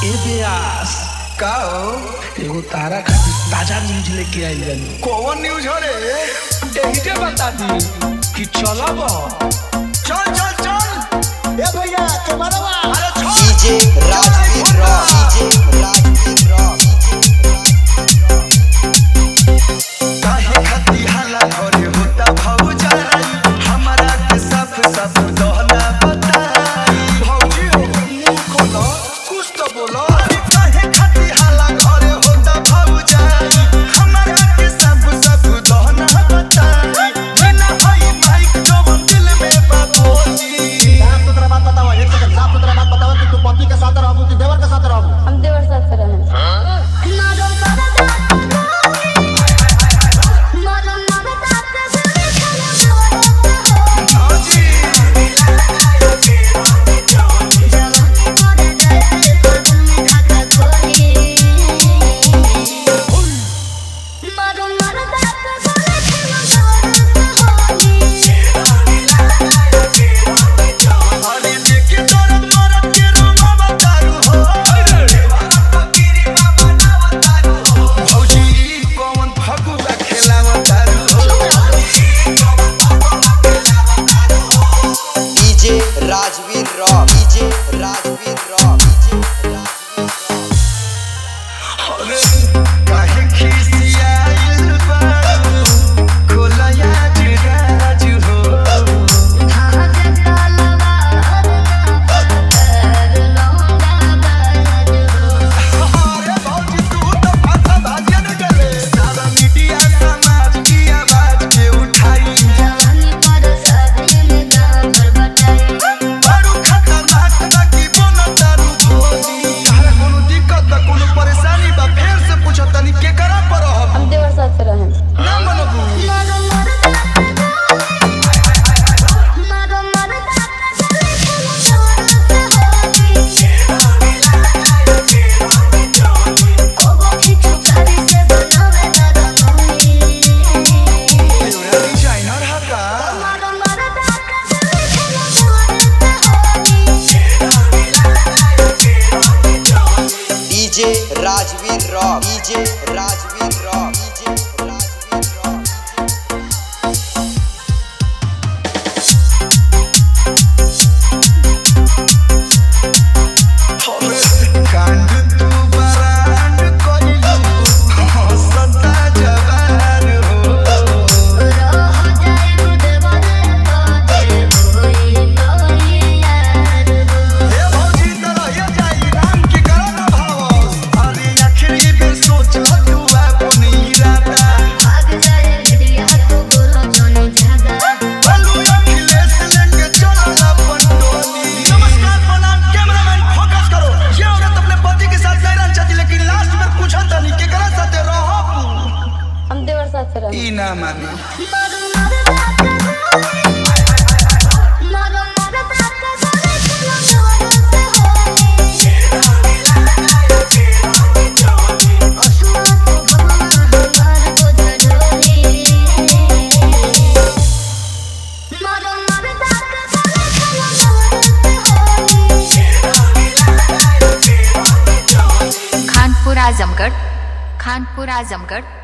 ए व्यास का हो एगो तारा खातिर ताजा न्यूज लेके आइल बानी कौन न्यूज हो रे एहिजे बता दी कि चलब चल चल चल ए भैया कैमरा अरे छोड़ DJ Rajveer raw DJ Rajveer raw काहे खाती हाला घरे होता भौजाई हमरा के साफ साफ दहना बताई भौजी हो मुंह खोलो कुछ तो बोलो अरे काहे खाती हाला घरे होता भौजाई हमरा के साफ साफ दहना बताई बिना हई माइक जवन दिल में बाबोली साफ सुथरा बात बताओ एक सेकंड साफ सुथरा बात बताओ कि तू पति के साथ रहबू कि देवर के साथ रहबू हम देवर साथ से रहें अरे देखे दर्द मरद के रोमा बतारू हो भौजी कौन फगुआ खेलावतारू हो DJ Rajveer raw DJ Rajveer raw DJ Rajveer raw अरे काहे खिसियाइल बारू खोलया जुराज हो अरे भौजी तू तो भाषा भाजियन गले सारा मीडिया समाज की आवाज के उठाई दारू खतरनाक बा की बोला दारू भोली तारा कोनो दिक्कत बा कोनो परेशानी बा फेर से पूछो तनी के करा पर रहब हम देवर साथ से रहें ना मनबू तोरा डिजाइनर हा का DJ Rajveer raw DJ Rajveer raw DJ Rajveer raw कांड तू बरांड कइलू हंसता जवान हो हे भौजी तोरा ये जाई राम के करो न भाव अरे आखिरी बेर सोच तू अपन इरादा बोलू अखिलेश लेके चलो अपन टोली नमस्कार प्रणाम कैमरामैन फोकस करो ये औरत अपने पति के साथ नहीं रहना चाहती लेकिन लास्ट में पूछा था नहीं केकरा साथे रहब हम देवर साथ से रहें ई ना मानी खानपुर आजमगढ़ खानपुर आजमगढ़